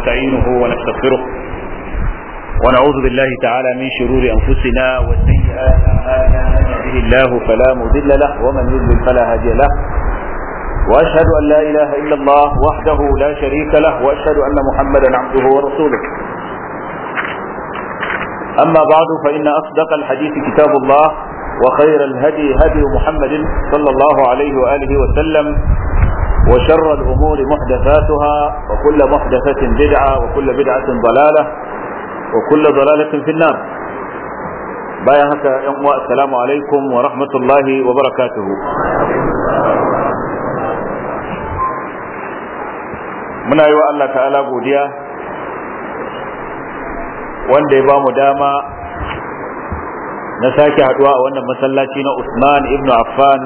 ونستعينه ونستغفره ونعوذ بالله تعالى من شرور أنفسنا وسيئات أعمالنا من يهده الله فلا مضل له ومن يضلل فلا هادي له وأشهد أن لا إله إلا الله وحده لا شريك له وأشهد أن محمدا عبده ورسوله أما بعد فإن أصدق الحديث كتاب الله وخير الهدي هدي محمد صلى الله عليه وآله وسلم وشر الأمور محدثاتها وكل محدثة بدعة وكل بدعة ضلالة وكل ضلالة في النار بايا هكا السلام عليكم ورحمة الله وبركاته muna yi wa Allah ta'ala godiya wanda ya ba mu dama na sake haduwa a wannan masallaci na Usman ibn Affan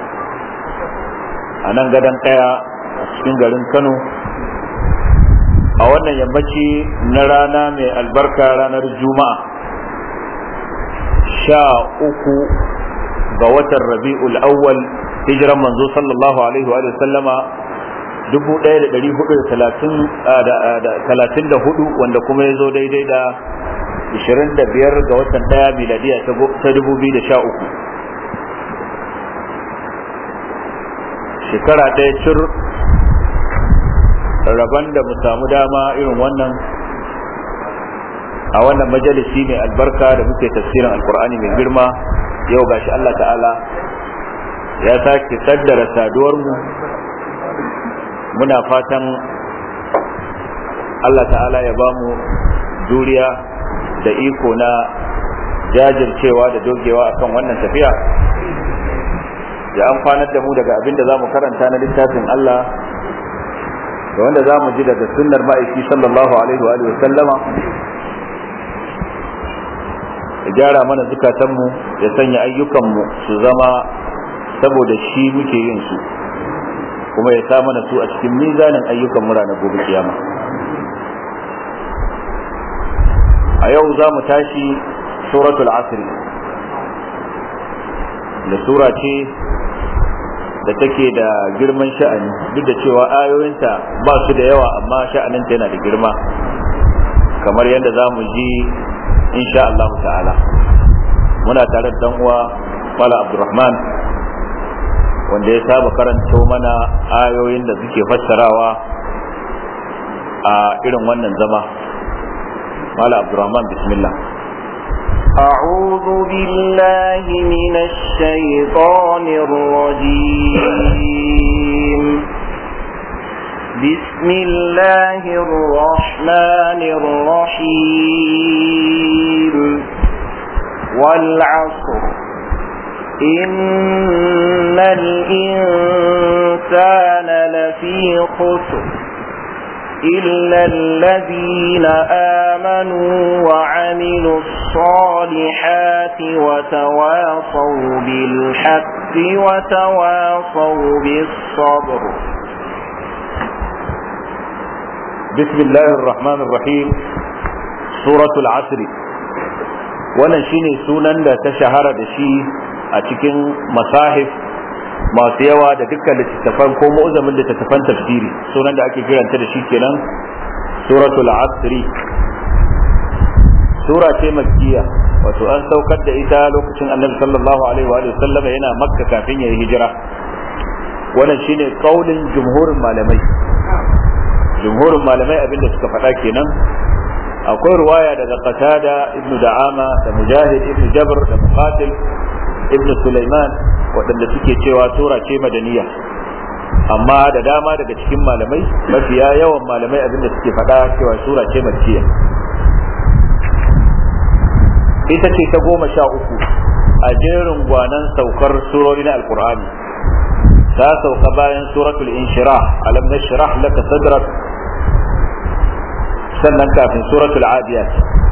a nan gadon kaya a cikin garin Kano a wannan yammaci na rana mai albarka ranar Juma'a sha uku ga watan Rabi'ul Awwal hijiran manzo sallallahu alaihi wa sallama dubu ɗaya da ɗari hudu da talatin da hudu wanda kuma ya zo daidai da ishirin da biyar ga watan ɗaya miladiya ta dubu biyu da sha uku shekara ɗaya cir rabon da mu samu dama irin wannan a wannan majalisi mai albarka da muke tafsirin alkur'ani mai girma yau gashi Allah ta'ala ya sake kaddara saduwarmu muna fatan Allah ta'ala ya ba mu juriya da iko na jajircewa da dogewa akan wannan tafiya ya amfanar da mu daga abin da za mu karanta na littafin Allah da wanda za mu ji daga sunnar ma'aiki sallallahu alaihi wa sallama ya gyara mana zukatanmu ya sanya ayyukanmu su zama saboda shi muke yin su kuma ya sa mana su a cikin mizanin ayyukan mura na gobe kiyama a yau za mu tashi suratul asri da sura ce da take da girman sha'ani duk da cewa ayoyinta ba su da yawa amma sha'aninta yana da girma kamar yadda za mu ji insha Allah ta'ala muna tare da uwa Mala Abdulrahman wanda ya saba karanto mana ayoyin da suke fassarawa a irin wannan zama Mala Abdulrahman bismillah أعوذ بالله من الشيطان الرجيم بسم الله الرحمن الرحيم والعصر إن الإنسان لفي خسر إلا الذين آمنوا وعملوا الصالحات وتواصوا بالحق وتواصوا بالصبر بسم الله الرحمن الرحيم سورة العصر wannan shine sunan da ta shahara da shi a cikin masahif masu yawa da dukkan littattafan ko mu'zamin littattafan tafsiri sunan da ake kiranta da shi kenan suratul asri sura ce makkiya wato an saukar da ita lokacin annabi sallallahu alaihi wa sallam yana makka kafin ya yi hijira wannan shine kaulin jumhurin malamai jumhurin malamai abinda suka faɗa kenan akwai ruwaya daga qatada ibnu da'ama da mujahid ibnu jabr da muqatil ibn Sulaiman waɗanda suke cewa sura ce madaniya amma da dama daga cikin malamai mafiya yawan malamai abinda suke faɗa cewa sura ce makkiya ita ce ta goma sha uku a jerin gwanan saukar surori na alkur'ani ta sauka bayan suratul inshirah alam nashrah laka sadrak sannan kafin suratul adiyat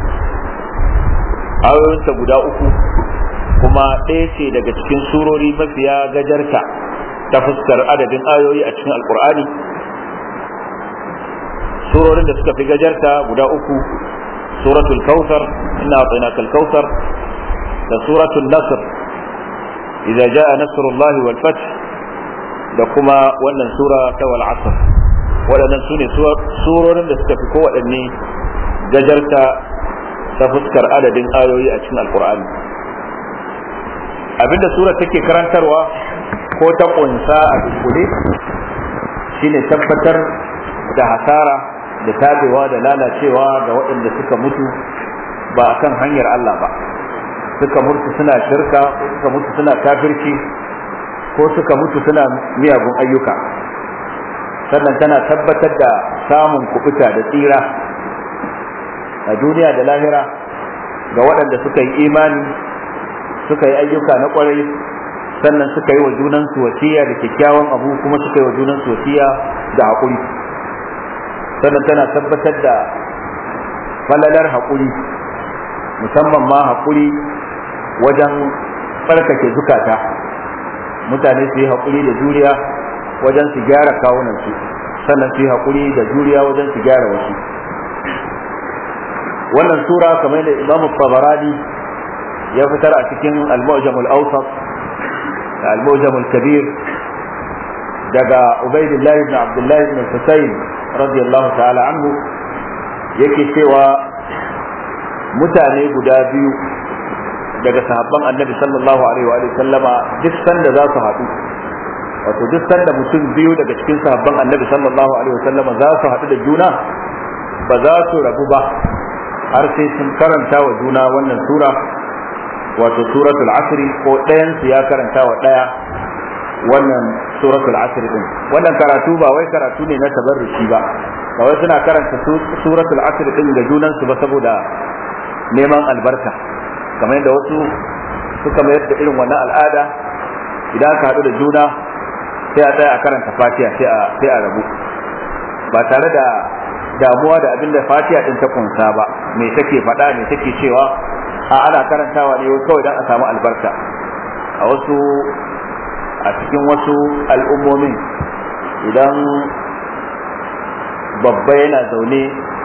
ayoyinta guda uku kuma ɗaya ce daga cikin surori mafiya gajarta ta fuskar adadin ayoyi a cikin alkur'ani surorin da suka fi gajarta guda uku suratul kautsar inna a'tainaka al-kautsar da suratul nasr idza jaa nasrullahi wal fath da kuma wannan sura ta wal asr waɗannan su ne surorin da suka fi kowaɗanne gajarta ta fuskar adadin ayoyi a cikin alkur'ani abinda sura take karantarwa ko ta ƙunsa a dukkule shine tabbatar da hasara da tabewa da lalacewa ga waɗanda suka mutu ba akan hanyar Allah ba suka mutu suna shirka ko suka mutu suna kafirci ko suka mutu suna miyagun ayyuka sannan tana tabbatar da samun kubuta da tsira a duniya da lahira ga waɗanda suka yi imani suka yi ayyuka na ƙwarai sannan suka yi wa junansu wasiya da kyakkyawan abu kuma suka yi wa junansu wasiya da haƙuri sannan tana tabbatar da falalar haƙuri musamman ma haƙuri wajen tsarkake zukata mutane su yi haƙuri da juriya wajen su gyara kawunansu sannan su yi haƙuri da juriya wajen su gyara wasu wannan sura kamar da imam tabarani ya fitar a cikin al-mu'jam al-awsat da al-mu'jam al-kabir daga ubaidillah ibn abdullah ibn husayn radiyallahu ta'ala anhu yake cewa mutane guda biyu daga sahabban annabi sallallahu alaihi wa sallama duk sanda za su haɗu wato duk sanda mutum biyu daga cikin sahabban annabi sallallahu alaihi wa sallama za su haɗu da juna ba za su rabu ba har sai sun karanta wa juna wannan sura wato suratul asri ko ɗayan su ya karanta wa ɗaya wannan suratul asri din wannan karatu ba wai karatu ne na tabarruki ba ba wai suna karanta suratul asri din ga junan su ba saboda neman albarka kamar yadda wasu suka mayar da irin wannan al'ada idan aka haɗu da juna sai a tsaya a karanta fatiha sai a rabu ba tare da damuwa da abin da fatiha din ta kunsa ba me take faɗa me take cewa a ana karantawa ne kawai don a samu albarka a wasu a cikin wasu al'ummomin idan babba yana zaune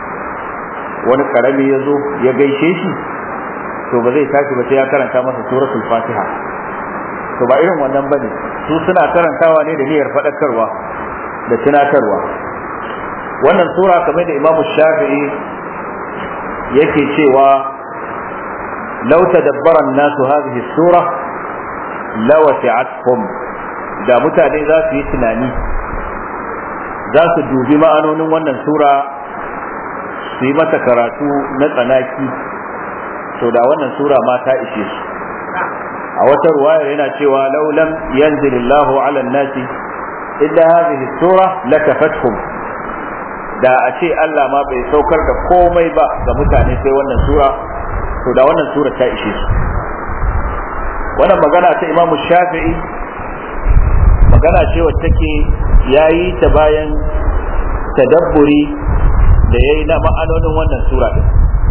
wani karami ya zo ya gaishe shi to ba zai tashi ba sai ya karanta masa suratul fatiha to ba irin wannan bane su suna karantawa ne da niyyar faɗakarwa da tunatarwa wannan sura kamar da imamu shafi'i yake cewa law tadabbara an-nasu hadhihi sura lawasi'athum da mutane za su yi tunani za su dubi ma'anonin wannan sura su yi mata karatu na tsanaki to da wannan sura ma ta ishe su a wata ruwayar yana cewa laulam yanzilillahu ala nasi illa hadhihi sura lakafatkum da a ce Allah ma bai saukar da komai ba ga mutane sai wannan sura to da wannan sura ta ishe su wannan magana ta Imam Shafi'i magana ce wacce take yayi ta bayan tadabburi da yayi na ma'anonin wannan sura din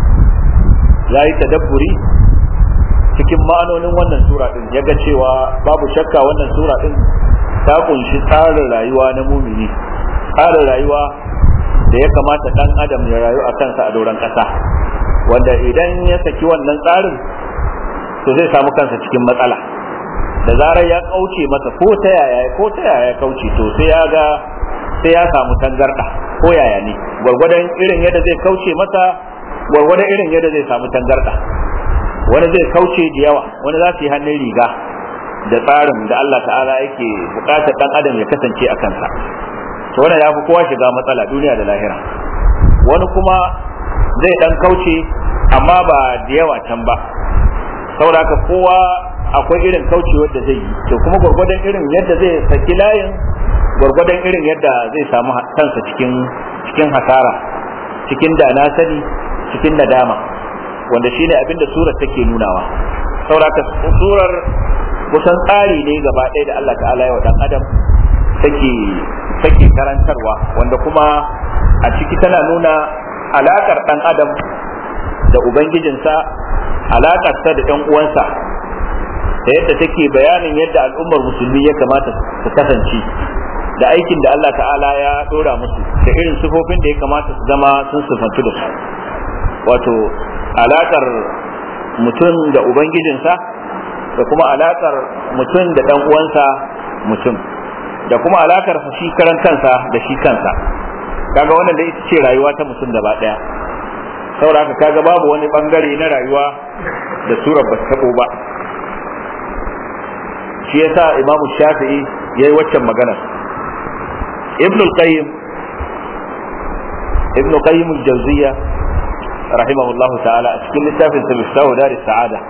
yayi tadabburi cikin ma'anonin wannan sura din yaga cewa babu shakka wannan sura din ta kunshi tsarin rayuwa na mumini tsarin rayuwa da ya kamata dan adam ya rayu a kansa a doron ƙasa wanda idan ya saki wannan tsarin to zai samu kansa cikin matsala da zarar ya kauce masa ko ta yaya ko ta yaya ya kauce to sai ya ga sai ya samu tangarda ko yaya ne gwargwadon irin yadda zai kauce masa gwargwadon irin yadda zai samu tangarda wani zai kauce da yawa wani za su yi hannun riga da tsarin da Allah ta'ala yake bukatar dan adam ya kasance a kansa to wannan ya fi kowa shiga matsala duniya da lahira wani kuma zai dan kauce amma ba da yawa can ba saboda haka kowa akwai irin kaucewar da zai yi to kuma gwargwadon irin yadda zai saki layin gwargwadon irin yadda zai samu kansa cikin cikin hasara cikin da na sani cikin nadama wanda shine abin da surar take nunawa saboda haka surar kusan tsari ne gaba ɗaya da Allah ta'ala ya wa dan adam take take karantarwa wanda kuma a ciki tana nuna alakar dan adam da ubangijinsa alakarsa da ɗan uwansa da yadda take bayanin yadda al'ummar musulmi ya kamata su kasance da aikin da Allah ta'ala ya dora musu da irin sifofin da ya kamata su zama sun sifantu da su wato alakar mutum da ubangijinsa da kuma alakar mutum da ɗan uwansa mutum da kuma alakar shi karan kansa da shi kansa kaga wannan da ita ce rayuwa ta mutum gaba daya saboda haka kaga babu wani bangare na rayuwa da surar ba tabo ba shi yasa imamu shafi'i yayi waccan magana ibn al-qayyim ibn qayyim al-jawziyya rahimahullahu ta'ala a cikin littafin sa miftahu dar sa'ada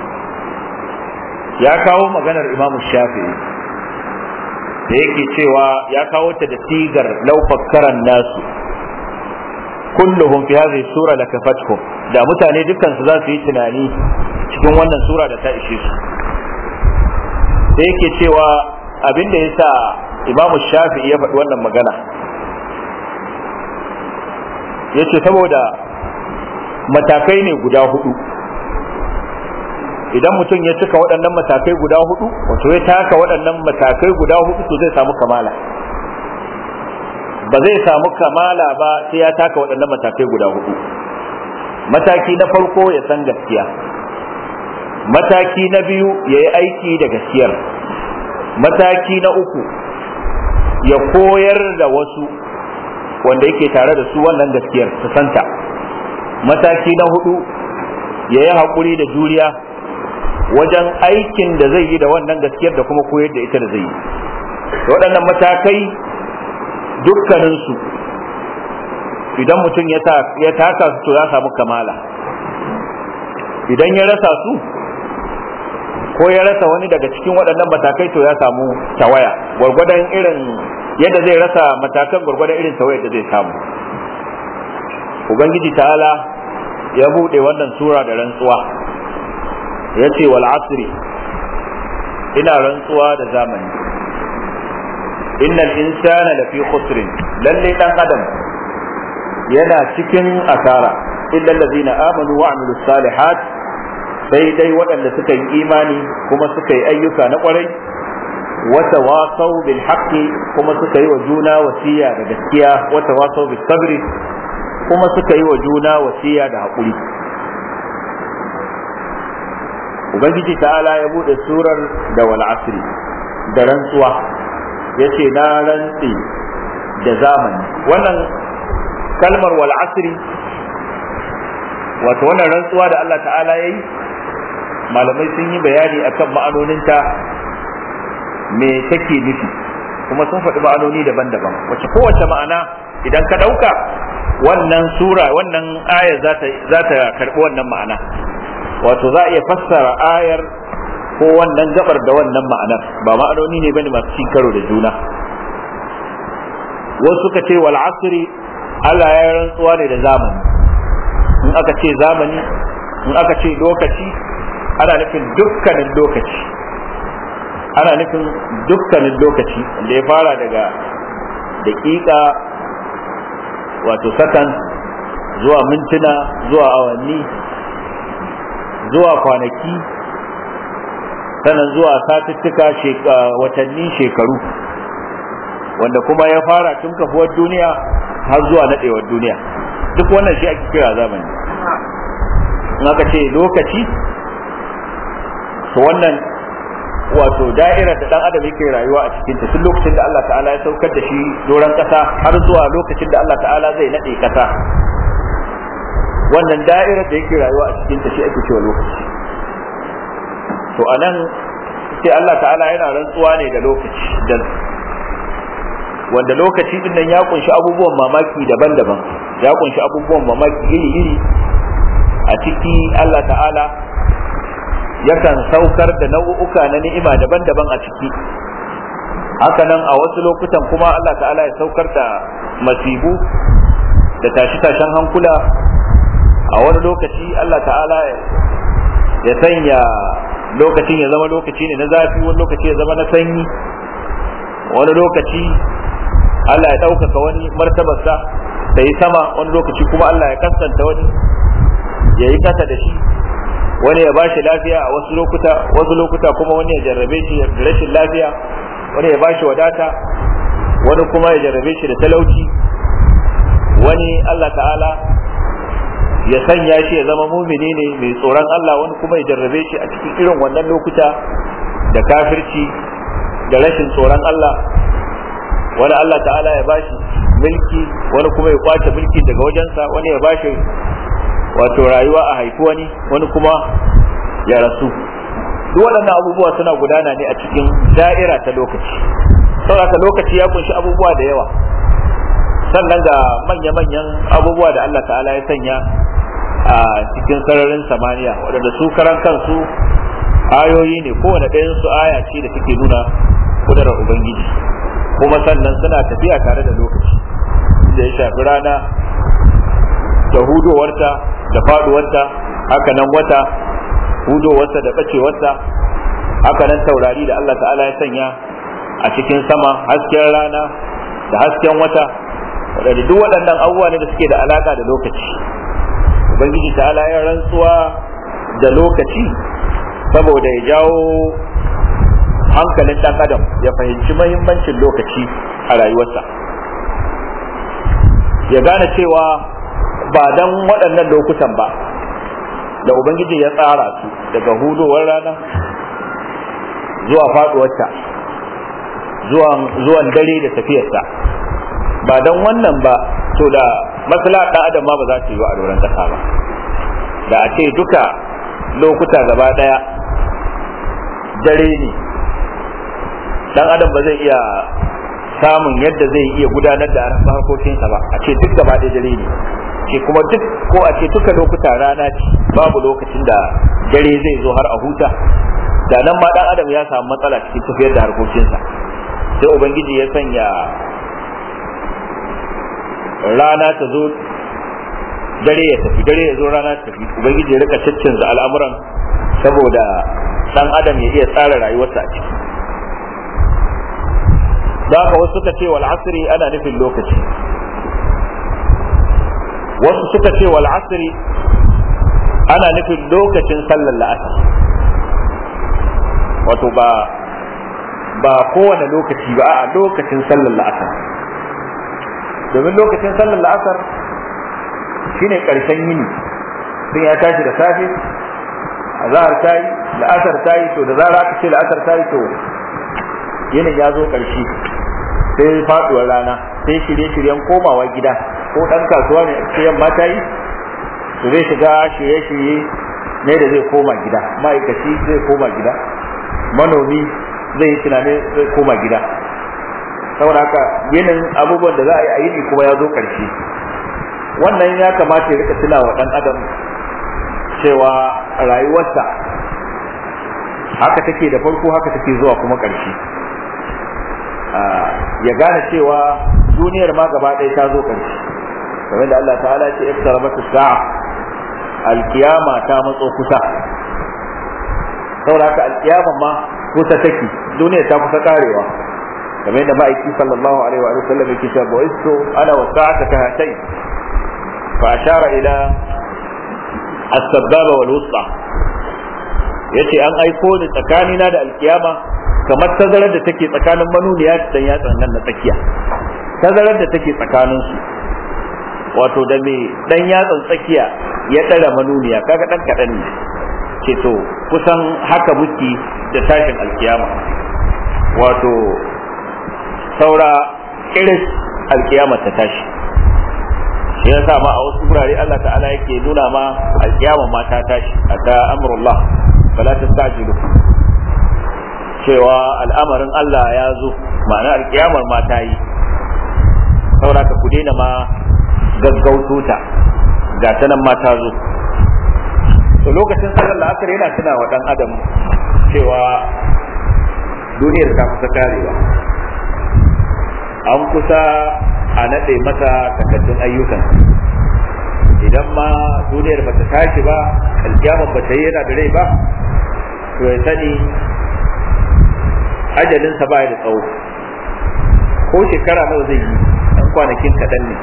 ya kawo maganar imamu shafi'i da yake cewa ya kawo ta da sigar laufakkaran nasu kulluhum fi hadhihi sura lakafatkum da mutane dukkan su za su yi tunani cikin wannan sura da ta ishe su da yake cewa abin da yasa imamu shafi'i ya faɗi wannan magana yace saboda matakai ne guda hudu idan mutum ya cika waɗannan matakai guda hudu wato ya taka waɗannan matakai guda hudu to zai samu kamala ba zai samu kamala ba sai ya taka waɗannan matakai guda hudu mataki na farko ya san gaskiya mataki na biyu ya yi aiki da gaskiyar mataki na uku ya koyar da wasu wanda yake tare da su wannan gaskiyar su santa mataki na hudu ya yi haƙuri da juriya wajen aikin da zai yi da wannan gaskiyar da kuma koyar da ita da zai yi waɗannan matakai dukkaninsu idan mutum ya taka su to ya samu kamala idan ya rasa su ko ya rasa wani daga cikin waɗannan matakai to ya samu tawaya gwargwadon irin yadda zai rasa matakan gwargwadon irin tawayar da zai samu ubangiji ta'ala ya buɗe wannan sura da rantsuwa ya ce wal asri ina rantsuwa da zamani innal insana lafi khusrin lalle dan adam yana cikin asara illa allazina amanu wa amilus salihat sai dai waɗanda suka yi imani kuma suka yi ayyuka na ƙwarai wata wasau bil haqqi kuma suka yi wa juna wasiya da gaskiya wata wasau bil sabri kuma suka yi wa juna wasiya da haƙuri ubangiji ta'ala ya bude surar da wal asri da rantsuwa yace na rantsi da zamani wannan kalmar wal asri wato wannan rantsuwa da Allah ta'ala yayi malamai sun yi bayani akan ma'anoninta me take nufi kuma sun faɗi ma'anoni daban-daban wacce kowace ma'ana idan ka ɗauka wannan sura wannan ayar za ta karɓi wannan ma'ana wato za a iya fassara ayar ko wannan gabar da wannan ma'anar ba ma'anoni ne bane masu cin karo da juna wasu suka ce wal asri Allah ya rantsuwa ne da zamani in aka ce zamani in aka ce lokaci ana nufin dukkanin lokaci ana nufin dukkanin lokaci da ya fara daga daƙiƙa wato sakan zuwa mintuna zuwa awanni zuwa kwanaki sannan zuwa satuttuka watanni shekaru wanda kuma ya fara tun kafuwar duniya har zuwa naɗewar duniya duk wannan shi ake kira zamani in aka ce lokaci to wannan wato da'irar da dan adam yake rayuwa a cikin ta tun lokacin da Allah ta'ala ya saukar da shi doron kasa har zuwa lokacin da Allah ta'ala zai nade kasa wannan da'irar da yake rayuwa a cikin ta shi ake cewa lokaci to anan sai Allah ta'ala yana rantsuwa ne da lokaci da wanda lokaci din nan ya kunshi abubuwan mamaki daban-daban ya kunshi abubuwan mamaki iri-iri a ciki Allah ta'ala yakan saukar da nau'uka na ni'ima daban-daban a ciki hakanan a wasu lokutan kuma Allah ta'ala ya saukar da masibu da tashi-tashen hankula a wani lokaci Allah ta'ala ya sanya lokacin ya zama lokaci ne na zafi wani lokaci ya zama na sanyi wani lokaci Allah ya ɗaukaka wani martabarsa da yi sama wani lokaci kuma Allah ya kasanta wani ya yi kasa da shi wani ya bashi lafiya a wasu lokuta wasu lokuta kuma wani ya jarrabe shi da rashin lafiya wani ya bashi wadata wani kuma ya jarrabe shi da talauci wani Allah ta'ala ya sanya shi ya zama mumini ne mai tsoron Allah wani kuma ya jarrabe shi a cikin irin wannan lokuta da kafirci da rashin tsoron Allah wani Allah ta'ala ya bashi mulki wani kuma ya kwace mulki daga wajensa wani ya bashi wato rayuwa a haifi wani wani kuma ya rasu duk waɗannan abubuwa suna gudana ne a cikin da'ira ta lokaci saboda lokaci ya kunshi abubuwa da yawa sannan ga manya-manyan abubuwa da Allah ta'ala ya sanya a cikin sararin samaniya waɗanda su karan kansu ayoyi ne kowane ɗayan su aya ce da take nuna kudurar ubangiji kuma sannan suna tafiya tare da lokaci da ya shafi rana da hudowarta da faduwarta haka nan wata hudowarta da bacewarta haka nan taurari da Allah ta'ala ya sanya a cikin sama hasken rana da hasken wata waɗanda duk waɗannan abubuwa ne da suke da alaka da lokaci ubangiji ta'ala ya rantsuwa da lokaci saboda ya jawo hankalin ɗan adam ya fahimci mahimmancin lokaci a rayuwarsa ya gane cewa ba dan waɗannan lokutan ba da ubangiji ya tsara su daga hudowar rana zuwa faɗuwarta zuwan dare da tafiyarsa ba dan wannan ba to da masala ɗan adam ma ba za ta yi a doron ƙasa ba da a ce duka lokuta gaba ɗaya dare ne dan adam ba zai iya samun yadda zai iya gudanar da harkokinsa ba a ce duk gaba ɗaya dare ne ce kuma duk ko a ce duka lokuta rana ce babu lokacin da dare zai zo har a huta da nan ma dan adam ya samu matsala cikin tafiyar da harkokinsa sai ubangiji ya sanya rana ta zo dare ya tafi dare ya zo rana ta tafi ubangiji ya rika caccanza al'amuran saboda dan adam ya iya tsara rayuwarsa a ciki da haka wasu suka ce wal asri ana nufin lokaci wasu suka ce wal asri ana nufin lokacin sallar la'asar wato ba ba kowane lokaci ba a lokacin sallar la'asar domin lokacin sallar la'asar shine karshen yini sun ya tashi da safe azhar ta yi la'asar ta yi to da zara aka ce la'asar ta yi to yinin ya zo karshe sai faduwar rana sai shirye-shiryen komawa gida ko dan kasuwa ne sai yamma ta yi to zai shiga shirye-shirye ne da zai koma gida ma'aikaci zai koma gida manomi zai yi tunanin zai koma gida saboda haka yinin abubuwan da za a yi a yini kuma ya zo ƙarshe wannan ya kamata ya rika tuna wa ɗan adam cewa rayuwarsa haka take da farko haka take zuwa kuma ƙarshe ya gane cewa duniyar ma gaba ɗaya ta zo ƙarshe kamar da Allah ta'ala ce iqtarabat as-sa'a alkiyama ta matso kusa saboda haka alkiyama ma kusa take duniyar ta kusa karewa kamar da ma'aiki sallallahu alaihi wa sallam yake cewa bu'istu ana wa sa'ata ka hatai fa ashara ila as-sababa wal wusta yace an aiko ni tsakanina da alkiyama kamar tazarar da take tsakanin manuniya da dan yatsan nan na tsakiya tazarar da take tsakanin su wato da me dan yatsan tsakiya ya tsara manuniya kaga dan kadan ne ce to kusan haka muke da tashin alkiyama wato saura iris alkiyama ta tashi shi yasa ma a wasu wurare Allah ta'ala yake nuna ma alkiyama ma ta tashi ata amrullah fala tastajilu cewa al'amarin Allah ya zo ma'ana alkiyamar ma ta yi saura ka ku daina ma gaggauto ta ga ta nan ma ta zo to lokacin sallar la'asar yana tuna wa dan adam cewa duniyar ta kusa karewa an kusa a naɗe mata takaddun ayyukan idan ma duniyar bata tashi ba alkiyama bata yi yana da rai ba to ya sani ajalinsa ba da tsawo ko shekara nawa zai yi ɗan kwanakin kaɗan ne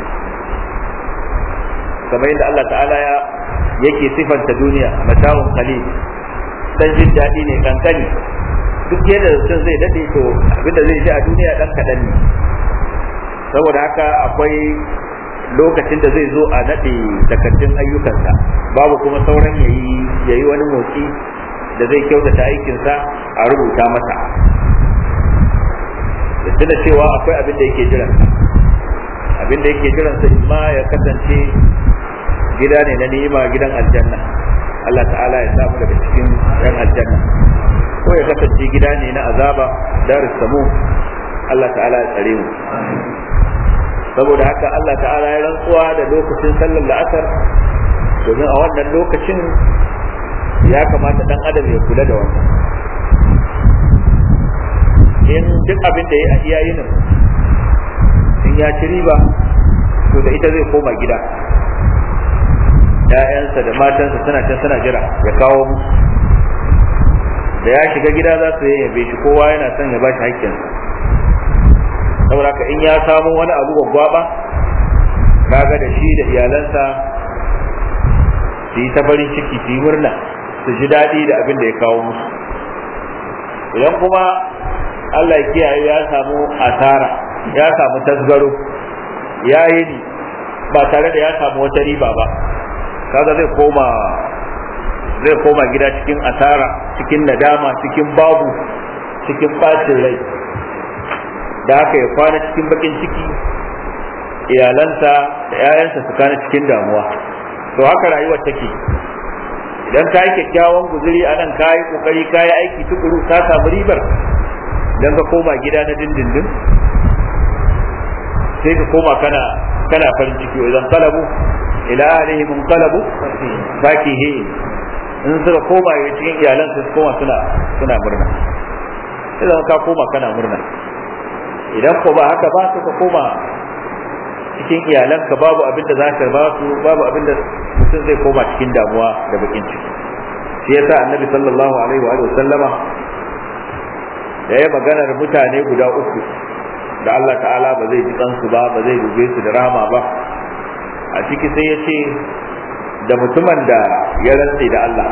kamar yadda Allah ta'ala ya yake sifanta duniya mata'un qalil dan jin daɗi ne kankani duk yadda mutum zai dade to abinda zai ji a duniya dan kaɗan ne saboda haka akwai lokacin da zai zo a naɗe takardun ayyukansa babu kuma sauran yayi yayi wani motsi da zai kyautata aikinsa a rubuta masa da tuna cewa akwai abin da yake jiran a abinda yake jiransa imma ya kasance gida ne na ni'ima gidan aljanna Allah ta'ala ya samu daga cikin yan aljanna ko ya kasance gida ne na azaba darus samu Allah ta'ala ya tsare mu saboda haka Allah ta'ala ya rantsuwa da lokacin sallar la'asar domin a wannan lokacin ya kamata dan adam ya kula da wannan in duk abin da ya iya yin in ya ci riba to da ita zai koma gida ‘ya'yansa da matansa suna can suna jira ya kawo musu da ya shiga gida za su yi yabe shi kowa yana son ya ba shi haƙƙinsa saboda ka in ya samu wani abu gwaggwaba kaga da shi da iyalansa su yi ta farin ciki su yi murna su ji daɗi da abin da ya kawo musu idan kuma Allah ya kiyaye ya samu asara ya samu tasgaro ya yi ni ba tare da ya samu wata riba ba kaga zai koma zai koma gida cikin asara cikin nadama cikin babu cikin bacin rai da haka ya kwana cikin bakin ciki iyalansa da 'ya'yansa su kana cikin damuwa to haka rayuwar take idan ka yi kyakkyawan guzuri a nan ka yi kokari ka yi aiki tukuru ka samu ribar idan ka koma gida na dindindin sai ka koma kana kana farin ciki idan kalabu ila alihi mun kalabu fakihi in suka koma cikin iyalan su koma suna suna murna sai ka koma kana murna idan ko ba haka ba suka koma cikin iyalanka babu abin da za ka ba su babu abin da mutum zai koma cikin damuwa da bakin ciki shi yasa annabi sallallahu alaihi wa sallama da ya maganar mutane guda uku da Allah ta'ala ba zai ji kansu ba ba zai dube su da rahama ba a ciki sai ya ce da mutumin da ya rantse da Allah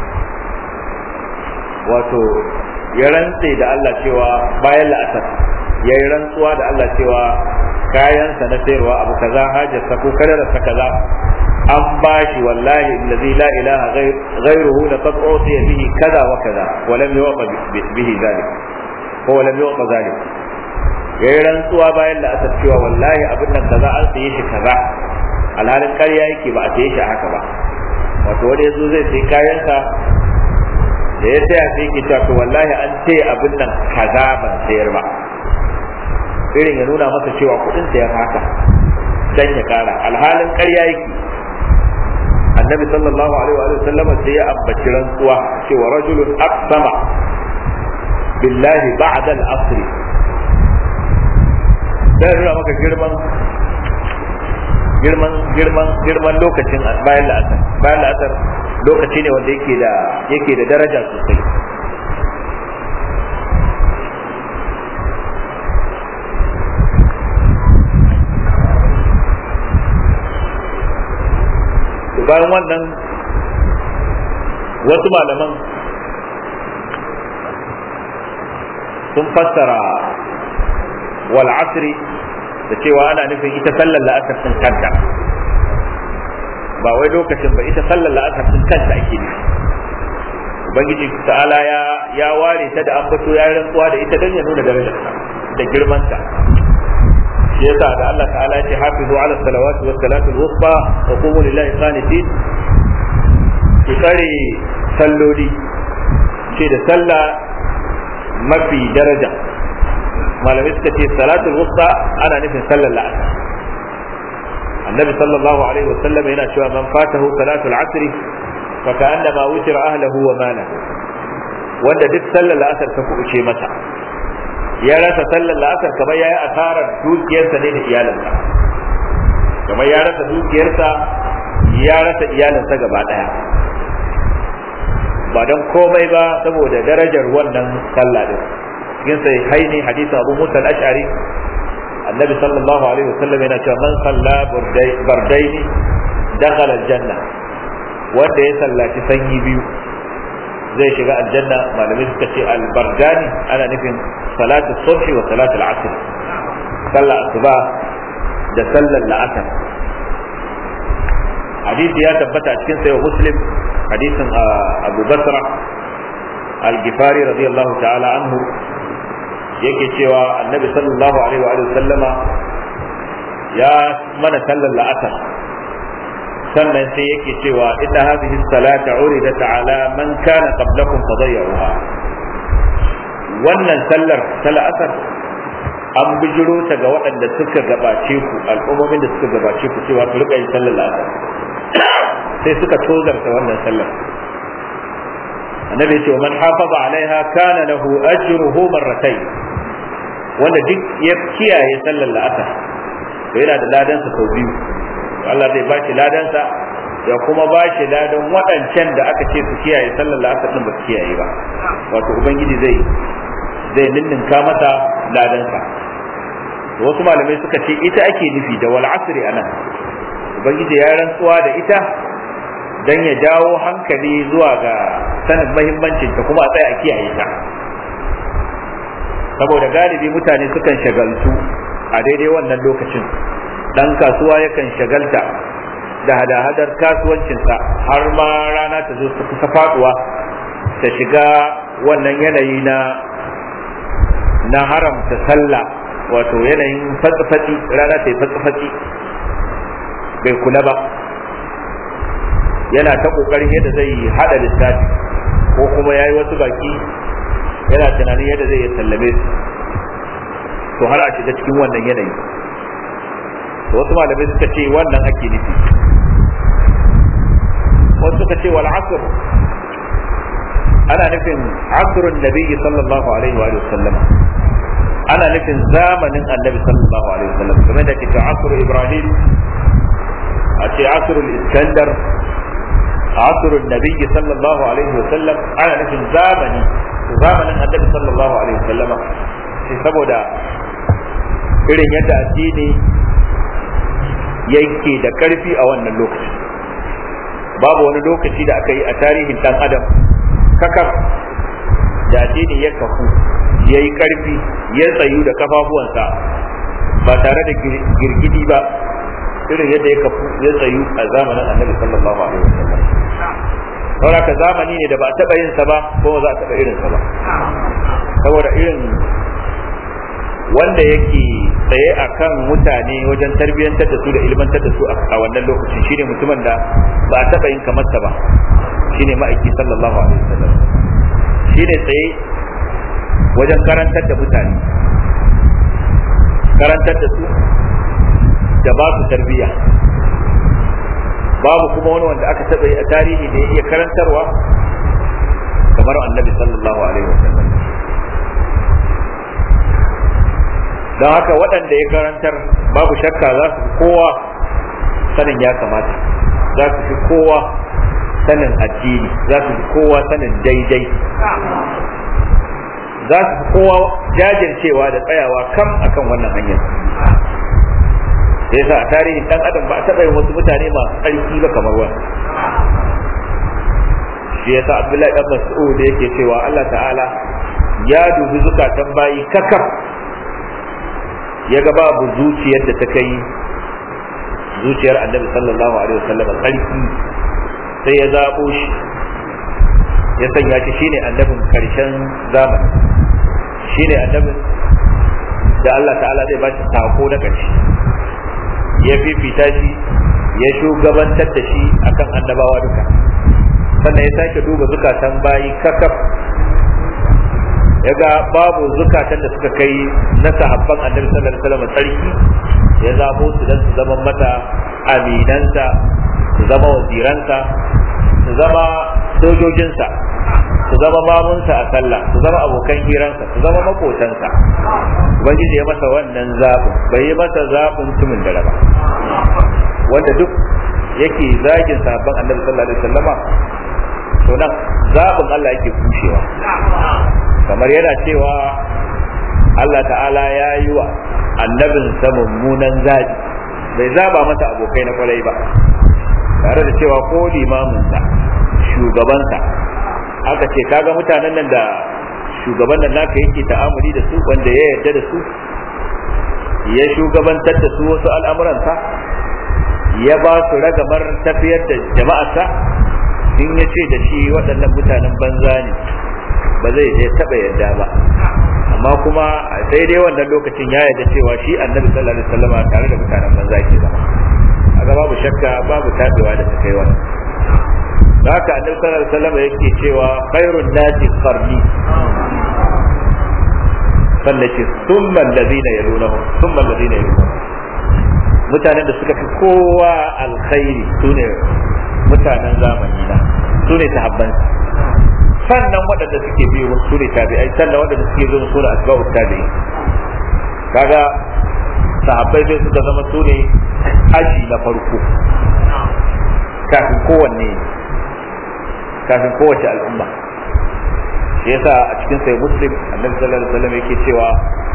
wato ya rantse da Allah cewa bayan la'asar ya yi rantsuwa da Allah cewa kayansa na sayarwa abu kaza hajarsa ko kadararsa kaza an bashi wallahi allazi la ilaha ghayruhu la qad utiya bihi kaza wa kaza wa lam yuqa bihi zalik ko wa lam yuqa zalik yayi rantsuwa bayan da aka cewa wallahi abin nan kaza an saye shi kaza alhalin ƙarya yake ba a saye shi haka ba wato wani yazo zai sai kayansa da ya saya sai yake cewa to wallahi an ce abin nan kaza ban sayar ba irin ya nuna masa cewa kudin sa ya haka dan ya kara alhalin ƙarya yake annabi sallallahu alaihi wa sallama sai ya ambaci rantsuwa cewa rajulun aqsama billahi ba'da al-asr sai nuna maka girman girman girman girman lokacin bayan la'asar bayan la'asar lokaci ne wanda yake da yake da daraja sosai bayan wannan wasu malaman sun fassara wal asri da cewa ana nufin ita sallar la'asar sun kanta ba wai lokacin ba ita sallar la'asar sun kanta ake nufi ubangiji ta'ala ya ya ware ta da ambato ya rantsuwa da ita don ya nuna darajarta da girmanta shi yasa da Allah ta'ala ya ce hafizu ala salawati was salatu al-wusta wa qumu lillahi qanitin ki tsare salloli ce da sallah mafi daraja malamai suka ce salatul wusta ana nufin sallar la'asar annabi sallallahu alaihi wasallam yana cewa man fatahu salatul asr fa ka'annama wutira ahlihi wa malahu wanda duk sallar la'asar ta kubuce masa ya rasa sallar la'asar kamar yayi asarar dukiyarsa ne da iyalansa kamar ya rasa dukiyarsa ya rasa iyalansa gaba daya ba don komai ba saboda darajar wannan sallah din cikin sai haini hadisi abu musa al-ash'ari annabi sallallahu alaihi wasallam yana cewa man salla bardaini dakhala aljanna wanda ya sallaci sanyi biyu zai shiga aljanna malamai suka ce albardani ana nufin salatu subhi wa salatu al-asr sallar asuba da sallar la'asar hadisi ya tabbata a cikin sayo muslim hadisin abu basra al-gifari radiyallahu ta'ala anhu yake cewa annabi sallallahu alaihi wa sallama ya mana sallar la'asar sannan sai yake cewa inna hadhihi salata uridat ala man kana qablakum fadayyuha wannan sallar ta la'asar an bijiro ta ga waɗanda suka gabace ku al'ummomin da suka gabace ku cewa su rika yin sallar la'asar sai suka tozarta wannan sallar annabi ce man hafaza alaiha kana lahu ajruhu marratayn wanda duk ya kiyaye sallar la'asar to yana da ladansa sau biyu Allah zai bashi ladansa ya kuma bashi ladan waɗancan da aka ce su kiyaye sallar la'asar din ba su kiyaye ba wato ubangiji zai zai ninninka masa ladansa wasu malamai suka ce ita ake nufi da wal asri anan ubangiji ya rantsuwa da ita dan ya jawo hankali zuwa ga sanin mahimmancin ta kuma a tsaya a kiyaye ta saboda galibi mutane sukan shagaltu a daidai wannan lokacin dan kasuwa yakan shagalta da hada-hadar kasuwancinsa har ma rana ta zo ta kusa faduwa ta shiga wannan yanayi na na haramta sallah wato yanayin fatsi rana ta yi fatsi bai kula ba yana ta kokarin yadda zai hada lissafi ko kuma ya yi wasu baki yana tunanin yadda zai sallame su to har a shiga cikin wannan yanayi wasu malamai suka ce wannan ake nufi wasu suka ce wal asr ana nufin asrun nabiyyi sallallahu alaihi wa sallam ana nufin zamanin annabi sallallahu alaihi wa sallam kamar da ke asr ibrahim a ce asr iskandar asr nabiyyi sallallahu alaihi wa sallam ana nufin zamani zamanin annabi sallallahu alaihi wa sallam saboda irin yadda addini yake da karfi a wannan lokaci babu wani lokaci da aka yi a tarihin dan adam kakaf da addini ya kafu ya yi karfi ya tsayu da kafafuwansa ba tare da girgidi ba irin yadda ya kafu ya tsayu a zamanin annabi sallallahu alaihi wasallam saboda ka zamani ne da ba a taɓa yin sa ba ko za a taɓa irin sa ba saboda irin wanda yake tsaye a kan mutane wajen tarbiyyantar da su da ilmantar da su a wannan lokacin shine mutumin da ba a taɓa yin kamar ba shine ma'aiki sallallahu alaihi wasallam shine tsaye wajen karantar da mutane karantar da su da ba su tarbiyya babu kuma wani wanda aka taɓa yi a tarihi da ya iya karantarwa kamar annabi sallallahu alaihi wasallam don haka waɗanda ya karantar babu shakka za su fi kowa sanin ya kamata za su fi kowa sanin addini za su fi kowa sanin daidai za su fi kowa jajircewa da tsayawa kam akan wannan hanyar sai sa a tarihin dan adam ba a taɓa yin wasu mutane masu ƙarfi ba kamar wani shi yasa abdullahi dan mas'ud yake cewa Allah ta'ala ya dubi zukatan bayi kakaf ya ga babu zuciyar da ta kai zuciyar annabi sallallahu alaihi wasallam karfi sai ya zabo shi ya sanya shi shine annabin karshen zamani shine annabin da Allah ta'ala zai ba shi sako na karshe ya fifita shi ya shugabantar da shi akan annabawa duka sannan ya sake duba zukatan bayi kakaf ya ga babu zukatan da suka kai na sahabban annabi sallallahu alaihi wasallam sarki ya zabo su dan su zama mata aminansa su zama waziransa su zama sojojinsa su zama mamunsa a sallah su zama abokan hiransa su zama makotansa ubangiji ya masa wannan zaɓin bai yi masa zaɓin tumin da ba wanda duk yake zagin sahabban annabi sallallahu alaihi wasallama to nan zaɓin Allah yake kushewa kamar yana cewa Allah ta'ala ya yi wa annabinsa mummunan zaɓi bai zaba masa abokai na kwarai ba tare da cewa ko limaminsa shugabansa aka ce kaga mutanen nan da shugaban nan naka yake ta'amuli da su wanda ya yarda da su ya shugabantar da su wasu al'amuransa ya ba su ragamar tafiyar da jama'arsa in ya ce da shi waɗannan mutanen banza ne ba zai je taɓa yarda ba amma amma kuma a daidai wannan lokacin ya yarda cewa shi annabi sallallahu alaihi wasallam tare da mutanen banza ke zama a babu shakka babu tabewa da ta kai wannan da haka annabi sallallahu alaihi wasallam yake cewa khairun nasi qarni sannan ce thumma alladhina yalunahum thumma alladhina yalunahum mutanen da suka fi kowa alkhairi sune mutanen zamani na sune sahabban sannan waɗanda suke biyo su ne tabi'ai sannan waɗanda suke zo su ne asba'u tabi'i kaga sahabbai sai suka zama su ne aji na farko kafin kowanne kafin kowace al'umma shi yasa a cikin sai muslim annabi sallallahu alaihi wasallam yake cewa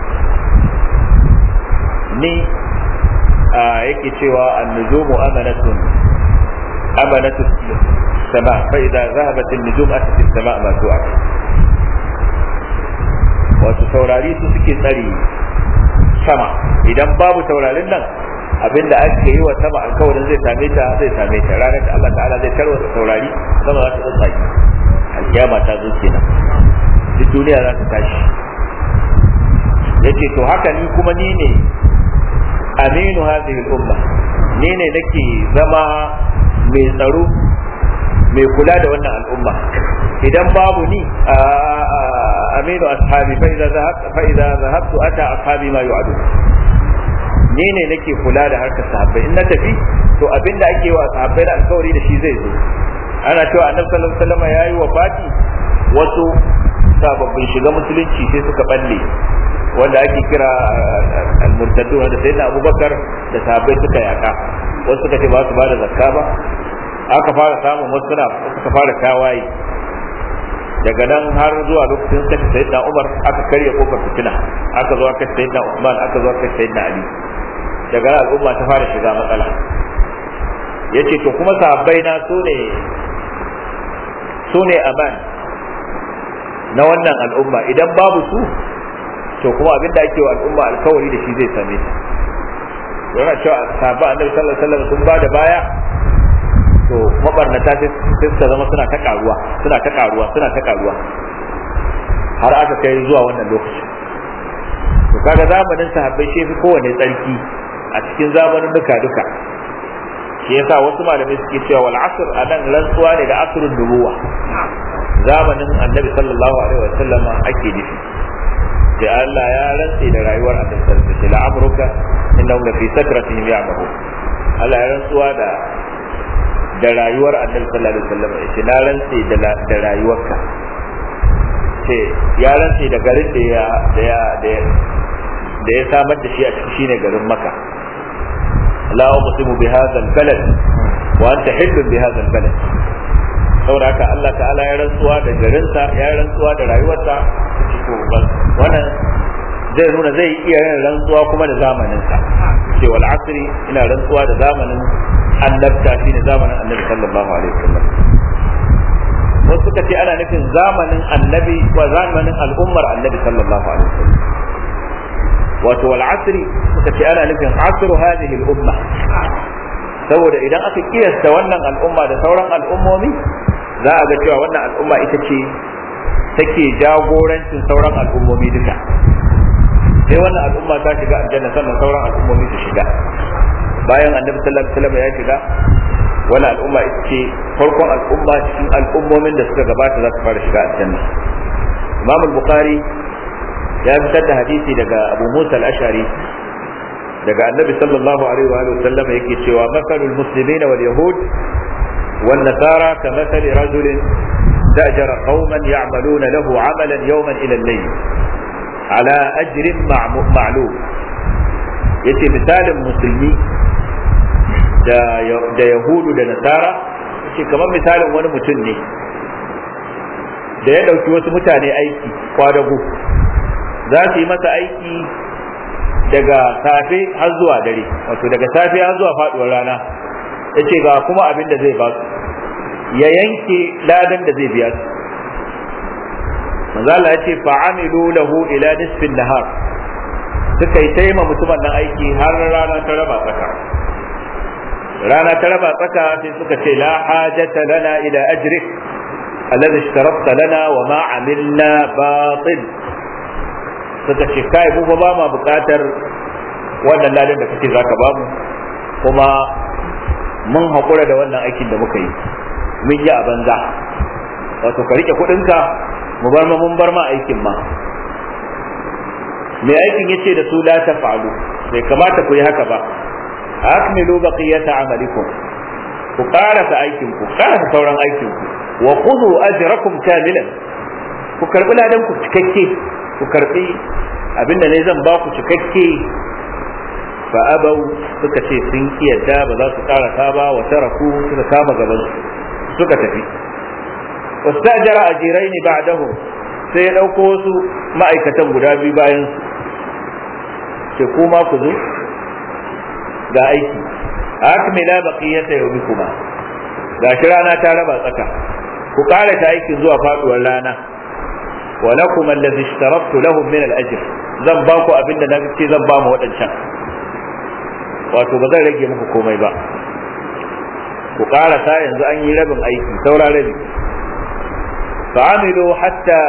ni yake cewa an-nujumu amanatun amanatu sama fa idza zahabat an-nujum atat as-sama ma tu'ad wato taurari su suke tsari sama idan babu taurarin nan abinda aka yi wa sama alkawarin zai same ta zai same ta ranar da Allah ta'ala zai tarwata taurari sama za ta tsaki alkiyama ta zo kenan duk duniya za ta tashi yace to haka ni kuma ni ne aminu hadhihi al-umma ni ne nake zama mai tsaro mai kula da wannan al'umma idan babu ni aminu ashabi fa idza zahabtu fa idza zahabtu ata ashabi ma yu'adu ni ne nake kula da harkar sahabbai in na tafi to abinda ake wa sahabbai da alkawari da shi zai zo ana cewa annabi sallallahu alaihi wasallam yayi wafati wasu sababbin shiga musulunci sai suka balle wanda ake kira al-murtaddu wanda sai da Abubakar da sahabbai suka yaka wasu suka ce ba su ba da zakka ba aka fara samun wasu suna suka fara tawaye daga nan har zuwa lokacin kashe sayyidina Umar aka karya kofar fitina aka zo aka sayyidina Usman aka zo aka sayyidina Ali daga nan al'umma ta fara shiga matsala yace to kuma sahabbai na su ne su ne aman na wannan al'umma idan babu su to kuma abin da ake wa al'umma alkawari da shi zai same ta yana cewa sahabba annabi sallallahu alaihi wasallam sun ba da baya to mabarnata sai suka zama suna ta karuwa suna ta karuwa suna ta karuwa har aka kai zuwa wannan lokaci to kaga zamanin sahabbai shi fi kowane tsarki a cikin zamanin duka duka shi yasa wasu malamai suke cewa wal asr anan rantsuwa ne da asrun nubuwa zamanin annabi sallallahu alaihi wasallam ake nufi sai Allah ya rantse da rayuwar annabi sallallahu alaihi wasallam amruka innahum la fi sakratihim ya'mahu Allah ya rantsuwa da da rayuwar annabi sallallahu alaihi wasallam yace na rantse da da rayuwarka ce ya rantse da garin da ya da ya da ya samar da shi a cikin shine garin Makka la uqsimu bi hadha al-balad wa anta hillun bi hadha al-balad saboda haka Allah ta'ala ya rantsuwa da garinsa ya rantsuwa da rayuwarsa to wannan zai nuna zai iya yin rantsuwa kuma da zamaninsa ce wal asri ina rantsuwa da zamanin annabta shine zamanin annabi sallallahu alaihi wasallam wasu suka ce ana nufin zamanin annabi wa zamanin al'ummar annabi sallallahu alaihi wasallam wato wal asri suka ce ana nufin asru hadhihi al umma saboda idan aka kiyasta wannan al'umma da sauran al'ummomi za a ga cewa wannan al'umma ita ce take jagorancin sauran al'ummomi duka sai wannan al'umma ta shiga aljanna sannan sauran al'ummomi su shiga bayan annabi sallallahu alaihi wasallam ya shiga wani al'umma ita ce farkon al'umma cikin al'ummomin da suka gabata za su fara shiga aljanna imam al-bukhari ya fitar da hadisi daga abu musa al-ashari daga annabi sallallahu alaihi wa sallam yake cewa masalul muslimina wal yahud wan nasara kamathali rajulin استأجر قوما يعملون له عملا يوما إلى الليل على أجر معلوم yace misalin musulmi da yahudu da nasara ce kamar misalin wani mutum ne da ya ɗauki wasu mutane aiki kwadago za su yi masa aiki daga safe har zuwa dare wato daga safe har zuwa faɗuwar rana ya ce ga kuma abin da zai ba su ya yanke ladan da zai biya su manzala ya ce fa'amilu lahu ila nisfin nahar suka yi taima mutumin nan aiki har rana ta raba tsaka rana ta raba tsaka sai suka ce la hajata lana ila ajrik alladhi ishtarafta lana wa ma amilna batil suka ce kai mu ba ma buƙatar wannan ladan da kake zaka ba mu kuma mun haƙura da wannan aikin da muka yi mun yi a banza wato ka rike kuɗinka mu bar ma mun bar ma aikin ma mai aikin yace da su la taf'alu bai kamata ku yi haka ba akmilu baqiyata amalikum ku karasa aikin ku karasa sauran aikin ku wa khudhu ajrakum kamilan ku karbi ladan ku cikakke ku karbi abinda ne zan ba ku cikakke fa abau suka ce sun kiyarda ba za su karasa ba wa taraku suka kama gaban suka tafi wastajara ajiraini ba'dahu sai ya dauko wasu ma'aikatan guda biyu bayan su ce kuma ku zo ga aiki akmila baqiyata yawmikuma gashi rana ta raba tsaka ku kare ta aikin zuwa faduwar rana wa lakum allazi ishtaraftu lahum min al-ajr zan ba ku abinda na ce zan ba mu wadancan wato ba zan rage muku komai ba ku karasa yanzu an yi rabin aiki saura rabi fa'amilu hatta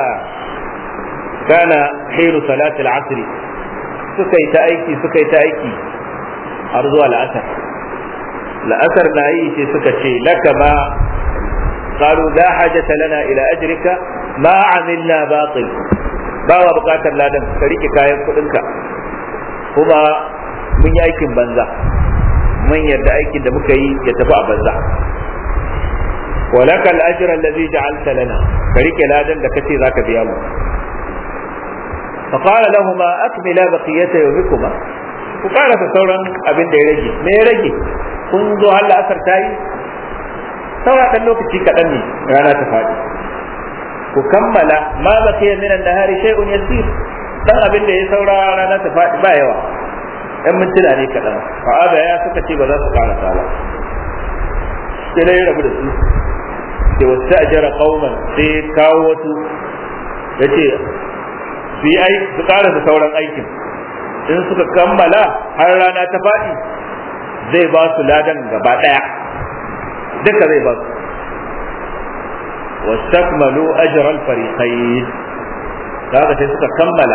kana hiru salatul asr suka yi ta aiki suka yi ta aiki har zuwa la'asar la'asar na yi sai suka ce laka ma قالوا لا حاجة لنا إلى أجرك ما عملنا باطل bawa bukatar ladan ka rike kayan kudinka kuma mun yi aikin banza mun yarda aikin da muka yi ya tafi a banza walaka al-ajr allazi ja'alta lana ka rike ladan da kace zaka biya mu fa qala lahumu akmila baqiyata yawmikuma ku karasa sauran abin da ya rage me ya rage kun zo har la'asar tayi saura dan lokaci kaɗan ne rana ta faɗi ku kammala ma baqiya min an-nahari shay'un yasir dan abin da ya saura rana ta faɗi ba yawa ɗan mintuna ne kaɗan fa'ada ya suka ce ba za su karasa ba sai dai rabu da su sai wasu ajara qauman sai kawo wasu yace su yi aiki su karasa sauran aikin in suka kammala har rana ta faɗi zai ba su ladan gaba ɗaya duka zai ba su wastakmalu ajral fariqayn kaga sai suka kammala